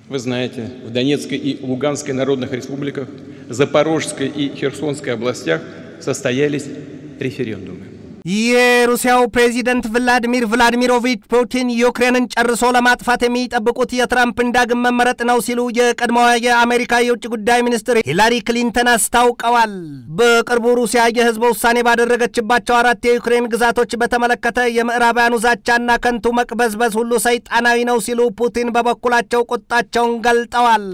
Вы знаете, в Донецкой и Луганской народных республиках, Запорожской и Херсонской областях состоялись референдумы. የሩሲያው ፕሬዚደንት ቭላዲሚር ቭላዲሚሮቪች ፑቲን ዩክሬንን ጨርሶ ለማጥፋት የሚጠብቁት የትራምፕን ዳግም መመረጥ ነው ሲሉ የቀድሞዋ የአሜሪካ የውጭ ጉዳይ ሚኒስትር ሂላሪ ክሊንተን አስታውቀዋል። በቅርቡ ሩሲያ የህዝበ ውሳኔ ባደረገችባቸው አራት የዩክሬን ግዛቶች በተመለከተ የምዕራባውያኑ ዛቻና ከንቱ መቅበዝበዝ ሁሉ ሰይጣናዊ ነው ሲሉ ፑቲን በበኩላቸው ቁጣቸውን ገልጠዋል።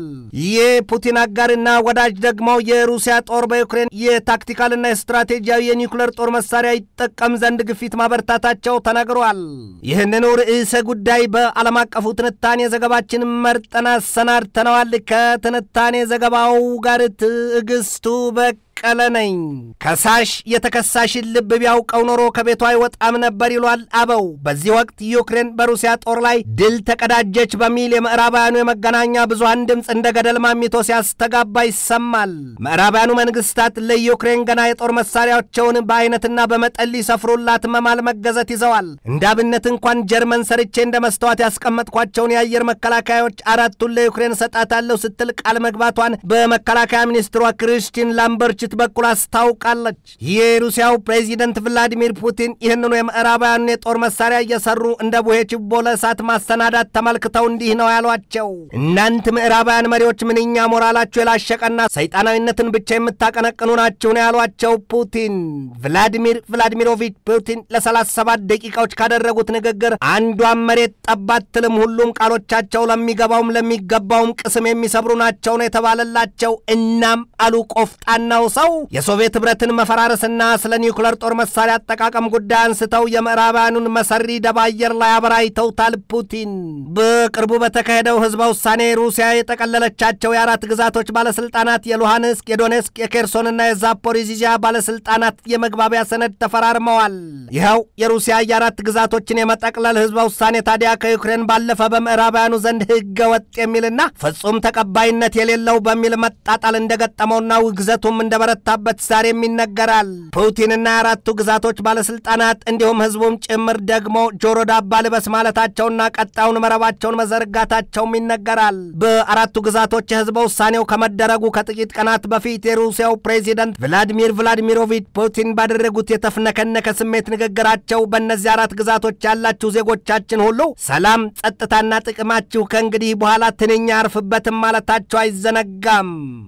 የፑቲን አጋርና ወዳጅ ደግሞ የሩሲያ ጦር በዩክሬን የታክቲካልና የስትራቴጂያዊ የኒውክሌር ጦር መሳሪያ ይጠቀም ዘንድ ግፊት ማበርታታቸው ተነግሯል። ይህንኑ ርዕሰ ጉዳይ በዓለም አቀፉ ትንታኔ ዘገባችን መርጠን አሰናድተነዋል። ከትንታኔ ዘገባው ጋር ትዕግስቱ በቅ ቀለ ነኝ። ከሳሽ የተከሳሽን ልብ ቢያውቀው ኖሮ ከቤቷ አይወጣም ነበር ይሏል አበው። በዚህ ወቅት ዩክሬን በሩሲያ ጦር ላይ ድል ተቀዳጀች በሚል የምዕራባውያኑ የመገናኛ ብዙሃን ድምፅ እንደ ገደል ማሚቶ ሲያስተጋባ ይሰማል። ምዕራባውያኑ መንግስታት ለዩክሬን ገና የጦር መሳሪያቸውን በአይነትና በመጠን ሊሰፍሩላት መማል መገዘት ይዘዋል። እንደ አብነት እንኳን ጀርመን ሰርቼ እንደ መስተዋት ያስቀመጥኳቸውን የአየር መከላከያዎች አራቱን ለዩክሬን እሰጣታለሁ ስትል ቃል መግባቷን በመከላከያ ሚኒስትሯ ክሪስቲን ላምበርች ድርጅት በኩል አስታውቃለች። የሩሲያው ፕሬዚደንት ቭላዲሚር ፑቲን ይህንኑ የምዕራባውያኑን የጦር መሳሪያ እየሰሩ እንደ ቡሄ ችቦ ለእሳት ማሰናዳት ተመልክተው እንዲህ ነው ያሏቸው። እናንት ምዕራባውያን መሪዎች ምንኛ ሞራላችሁ የላሸቀና ሰይጣናዊነትን ብቻ የምታቀነቅኑ ናችሁ ነው ያሏቸው ፑቲን። ቭላዲሚር ቭላዲሚሮቪች ፑቲን ለ37 ደቂቃዎች ካደረጉት ንግግር አንዷን መሬት ጠባት ትልም ሁሉም ቃሎቻቸው ለሚገባውም ለሚገባውም ቅስም የሚሰብሩ ናቸው ነው የተባለላቸው። እናም አሉ ቆፍጣናው ሰው የሶቪየት ኅብረትን መፈራረስና ስለ ኒውክለር ጦር መሳሪያ አጠቃቀም ጉዳይ አንስተው የምዕራባውያኑን መሰሪ ደባ አየር ላይ አበራይተውታል ፑቲን። በቅርቡ በተካሄደው ህዝበ ውሳኔ ሩሲያ የጠቀለለቻቸው የአራት ግዛቶች ባለስልጣናት የሉሃንስክ፣ የዶኔስክ፣ የኬርሶንና የዛፖሪዚያ ባለስልጣናት የመግባቢያ ሰነድ ተፈራርመዋል። ይኸው የሩሲያ የአራት ግዛቶችን የመጠቅለል ህዝበ ውሳኔ ታዲያ ከዩክሬን ባለፈ በምዕራባውያኑ ዘንድ ህገ ወጥ የሚልና ፍጹም ተቀባይነት የሌለው በሚል መጣጣል እንደገጠመውና ውግዘቱም እንደበረታበት ዛሬም ይነገራል። ፑቲንና የአራቱ ግዛቶች ባለስልጣናት እንዲሁም ህዝቡም ጭምር ደግሞ ጆሮ ዳባ ልበስ ማለታቸውና ቀጣዩን መረባቸውን መዘርጋታቸውም ይነገራል። በአራቱ ግዛቶች የህዝበ ውሳኔው ከመደረጉ ከጥቂት ቀናት በፊት የሩሲያው ፕሬዚደንት ቭላዲሚር ቭላዲሚሮቪች ፑቲን ባደረጉት የተፍነከነከ ስሜት ንግግራቸው በእነዚህ አራት ግዛቶች ያላችሁ ዜጎቻችን ሁሉ ሰላም፣ ጸጥታና ጥቅማችሁ ከእንግዲህ በኋላ ትንኛ አርፍበትም ማለታቸው አይዘነጋም።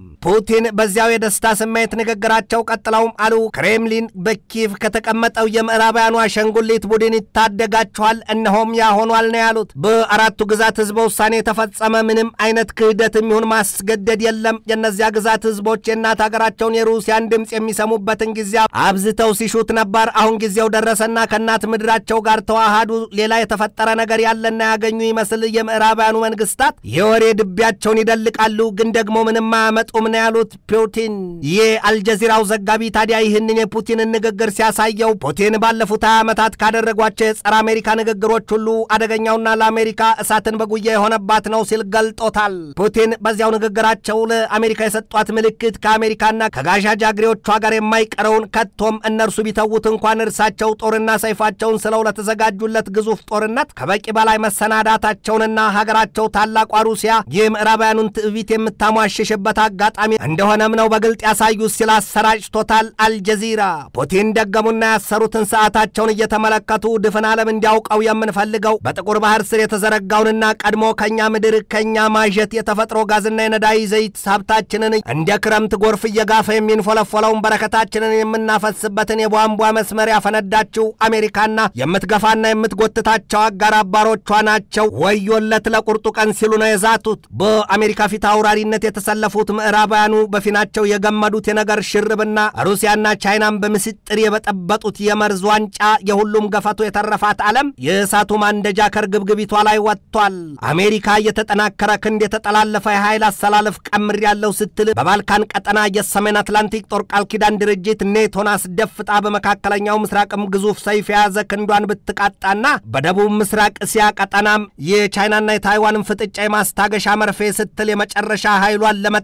ፑቲን በዚያው የደስታ ስሜት ንግግራቸው ቀጥለውም አሉ ክሬምሊን በኪቭ ከተቀመጠው የምዕራባውያኑ አሸንጉሊት ቡድን ይታደጋችኋል፣ እነሆም ያ ሆኗል ነው ያሉት። በአራቱ ግዛት ህዝበ ውሳኔ የተፈጸመ ምንም አይነት ክህደት የሚሆን ማስገደድ የለም። የእነዚያ ግዛት ህዝቦች የእናት ሀገራቸውን የሩሲያን ድምፅ የሚሰሙበትን ጊዜ አብዝተው ሲሹት ነበር። አሁን ጊዜው ደረሰና ከእናት ምድራቸው ጋር ተዋሃዱ። ሌላ የተፈጠረ ነገር ያለና ያገኙ ይመስል የምዕራባውያኑ መንግስታት የወሬ ድቢያቸውን ይደልቃሉ፣ ግን ደግሞ ምንም አያመጡም ነው ያሉት ፑቲን። የአልጀዚራው ዘጋቢ ታዲያ ይህንን የፑቲንን ንግግር ሲያሳየው ፑቲን ባለፉት ሀያ ዓመታት ካደረጓቸው የጸረ አሜሪካ ንግግሮች ሁሉ አደገኛውና ለአሜሪካ እሳትን በጉያ የሆነባት ነው ሲል ገልጦታል። ፑቲን በዚያው ንግግራቸው ለአሜሪካ የሰጧት ምልክት ከአሜሪካና ከጋዣ ጃግሬዎቿ ጋር የማይቀረውን ከቶም እነርሱ ቢተዉት እንኳን እርሳቸው ጦርና ሰይፋቸውን ስለው ለተዘጋጁለት ግዙፍ ጦርነት ከበቂ በላይ መሰናዳታቸውንና ሀገራቸው ታላቋ ሩሲያ የምዕራባውያኑን ትዕቢት የምታሟሽሽበት አጋጣሚ እንደሆነም ነው በግልጥ ያሳዩት ሲል አሰራጭቶታል አልጀዚራ። ፑቲን ደገሙና ያሰሩትን ሰዓታቸውን እየተመለከቱ ድፍን ዓለም እንዲያውቀው የምንፈልገው በጥቁር ባህር ስር የተዘረጋውንና ቀድሞ ከኛ ምድር ከኛ ማዠት የተፈጥሮ ጋዝና የነዳይ ዘይት ሀብታችንን እንደ ክረምት ጎርፍ እየጋፈ የሚንፎለፎለውን በረከታችንን የምናፈስበትን የቧንቧ መስመር ያፈነዳችው አሜሪካና የምትገፋና የምትጎትታቸው አጋር አባሮቿ ናቸው። ወዮለት ለቁርጡ ቀን ሲሉ ነው የዛቱት። በአሜሪካ ፊት አውራሪነት የተሰለፉት ምዕራባውያኑ በፊናቸው የገመዱት የነገር ሽርብና ሩሲያና ቻይናን በምስጥር የበጠበጡት የመርዝ ዋንጫ የሁሉም ገፈቱ የተረፋት ዓለም የእሳቱ ማንደጃ ከርግብግቢቷ ላይ ወጥቷል። አሜሪካ የተጠናከረ ክንድ የተጠላለፈ የኃይል አሰላለፍ ቀምር ያለው ስትል በባልካን ቀጠና የሰሜን አትላንቲክ ጦር ቃል ኪዳን ድርጅት ኔቶን አስደፍጣ በመካከለኛው ምስራቅም ግዙፍ ሰይፍ የያዘ ክንዷን ብትቃጣና በደቡብ ምስራቅ እስያ ቀጠናም የቻይናና የታይዋንን ፍጥጫ የማስታገሻ መርፌ ስትል የመጨረሻ ኃይሏን ለመጠቀም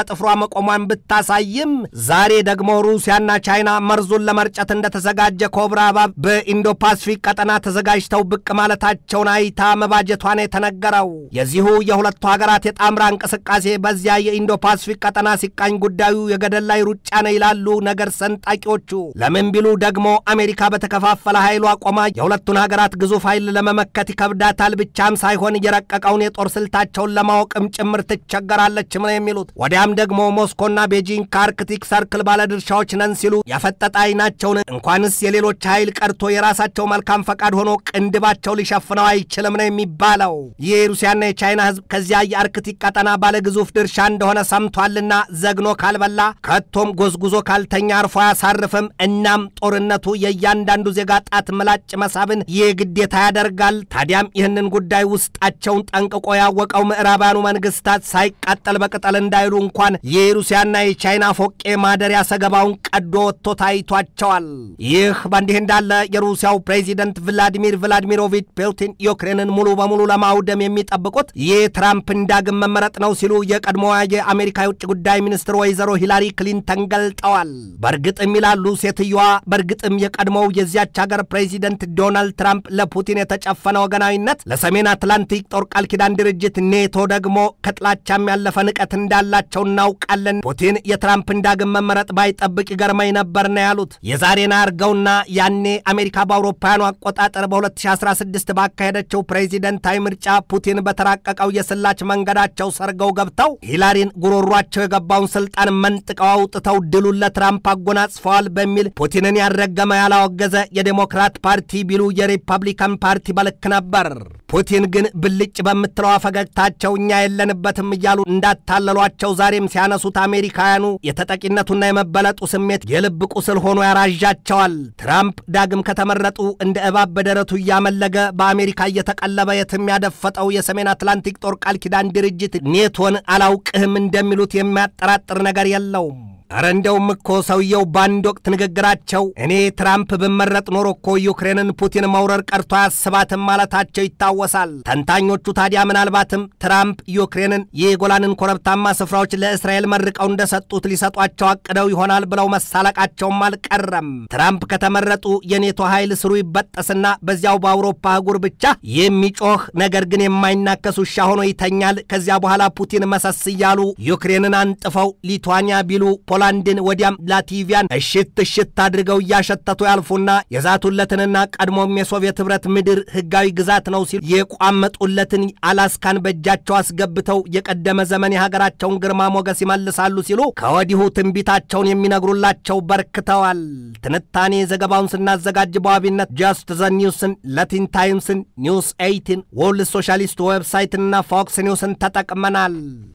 በጥፍሯ መቆሟን ብታሳይም ዛሬ ደግሞ ሩሲያና ቻይና መርዙን ለመርጨት እንደተዘጋጀ ኮብራ እባብ በኢንዶ ፓሲፊክ ቀጠና ተዘጋጅተው ብቅ ማለታቸውን አይታ መባጀቷን የተነገረው የዚሁ የሁለቱ ሀገራት የጣምራ እንቅስቃሴ በዚያ የኢንዶ ፓሲፊክ ቀጠና ሲቃኝ ጉዳዩ የገደል ላይ ሩጫ ነው ይላሉ ነገር ሰንጣቂዎቹ። ለምን ቢሉ ደግሞ አሜሪካ በተከፋፈለ ኃይሏ ቆማ የሁለቱን ሀገራት ግዙፍ ኃይል ለመመከት ይከብዳታል ብቻም ሳይሆን የረቀቀውን የጦር ስልታቸውን ለማወቅም ጭምር ትቸገራለችም ነው የሚሉት። ወዲያም ደግሞ ሞስኮና ቤጂንግ ከአርክቲክ ሰርክል ባለድርሻዎች ነን ሲሉ ያፈጠጠ አይናቸውን እንኳንስ የሌሎች ኃይል ቀርቶ የራሳቸው መልካም ፈቃድ ሆኖ ቅንድባቸው ሊሸፍነው አይችልም ነው የሚባለው። ይህ የሩሲያና የቻይና ሕዝብ ከዚያ የአርክቲክ ቀጠና ባለግዙፍ ድርሻ እንደሆነ ሰምቷልና ዘግኖ ካልበላ ከቶም ጎዝጉዞ ካልተኛ አርፎ አያሳርፍም። እናም ጦርነቱ የእያንዳንዱ ዜጋ ጣት ምላጭ መሳብን ይህ ግዴታ ያደርጋል። ታዲያም ይህንን ጉዳይ ውስጣቸውን ጠንቅቆ ያወቀው ምዕራባውያኑ መንግስታት ሳይቃጠል በቅጠል እንዳይሉ እንኳን የሩሲያና የቻይና ፎቄ ማደሪያ ሰገባውን ቀዶ ወጥቶ ታይቷቸዋል። ይህ በእንዲህ እንዳለ የሩሲያው ፕሬዚደንት ቭላዲሚር ቭላዲሚሮቪች ፑቲን ዩክሬንን ሙሉ በሙሉ ለማውደም የሚጠብቁት የትራምፕን ዳግም መመረጥ ነው ሲሉ የቀድሞዋ የአሜሪካ የውጭ ጉዳይ ሚኒስትር ወይዘሮ ሂላሪ ክሊንተን ገልጠዋል። በእርግጥም ይላሉ ሴትየዋ፣ በእርግጥም የቀድሞው የዚያች ሀገር ፕሬዚደንት ዶናልድ ትራምፕ ለፑቲን የተጨፈነ ወገናዊነት፣ ለሰሜን አትላንቲክ ጦር ቃል ኪዳን ድርጅት ኔቶ ደግሞ ከጥላቻም ያለፈ ንቀት እንዳላቸው እናውቃለን። ፑቲን የትራምፕን ዳግም መመረጥ ባይጠብቅ ይገርመኝ ነበር ነው ያሉት። የዛሬን አርገውና ያኔ አሜሪካ በአውሮፓውያኑ አቆጣጠር በ2016 ባካሄደችው ፕሬዚደንታዊ ምርጫ ፑቲን በተራቀቀው የስላች መንገዳቸው ሰርገው ገብተው ሂላሪን ጉሮሯቸው የገባውን ስልጣን መንጥቀው አውጥተው ድሉን ለትራምፕ አጎናጽፈዋል በሚል ፑቲንን ያልረገመ ያላወገዘ የዴሞክራት ፓርቲ ቢሉ የሪፐብሊካን ፓርቲ በልክ ነበር። ፑቲን ግን ብልጭ በምትለዋ ፈገግታቸው እኛ የለንበትም እያሉ እንዳታለሏቸው ዛሬም ሲያነሱት አሜሪካውያኑ የተጠቂነቱና የመበለጡ ስሜት የልብ ቁስል ሆኖ ያራዣቸዋል። ትራምፕ ዳግም ከተመረጡ እንደ እባብ በደረቱ እያመለገ በአሜሪካ እየተቀለበ የትም ያደፈጠው የሰሜን አትላንቲክ ጦር ቃል ኪዳን ድርጅት ኔቶን አላውቅህም እንደሚሉት የሚያጠራጥር ነገር የለውም። አረ እንደውም እኮ ሰውየው በአንድ ወቅት ንግግራቸው እኔ ትራምፕ ብመረጥ ኖሮ እኮ ዩክሬንን ፑቲን መውረር ቀርቶ አያስባትም ማለታቸው ይታወሳል። ተንታኞቹ ታዲያ ምናልባትም ትራምፕ ዩክሬንን የጎላንን ኮረብታማ ስፍራዎች ለእስራኤል መርቀው እንደሰጡት ሊሰጧቸው አቅደው ይሆናል ብለው መሳለቃቸውም አልቀረም። ትራምፕ ከተመረጡ የኔቶ ኃይል ስሩ ይበጠስና በዚያው በአውሮፓ አህጉር ብቻ የሚጮህ ነገር ግን የማይናከስ ውሻ ሆኖ ይተኛል። ከዚያ በኋላ ፑቲን መሰስ እያሉ ዩክሬንን አንጥፈው ሊቱዋኒያ ቢሉ ፖላንድን ወዲያም ላቲቪያን እሽት እሽት አድርገው እያሸተቱ ያልፉና የዛቱለትንና ቀድሞም የሶቪየት ኅብረት ምድር ሕጋዊ ግዛት ነው ሲሉ የቋመጡለትን አላስካን በእጃቸው አስገብተው የቀደመ ዘመን የሀገራቸውን ግርማ ሞገስ ይመልሳሉ ሲሉ ከወዲሁ ትንቢታቸውን የሚነግሩላቸው በርክተዋል። ትንታኔ ዘገባውን ስናዘጋጅ በዋቢነት ጃስት ዘ ኒውስን፣ ለቲን ታይምስን፣ ኒውስ ኤይቲን፣ ወርልድ ሶሻሊስት ዌብሳይትንና ፎክስ ኒውስን ተጠቅመናል።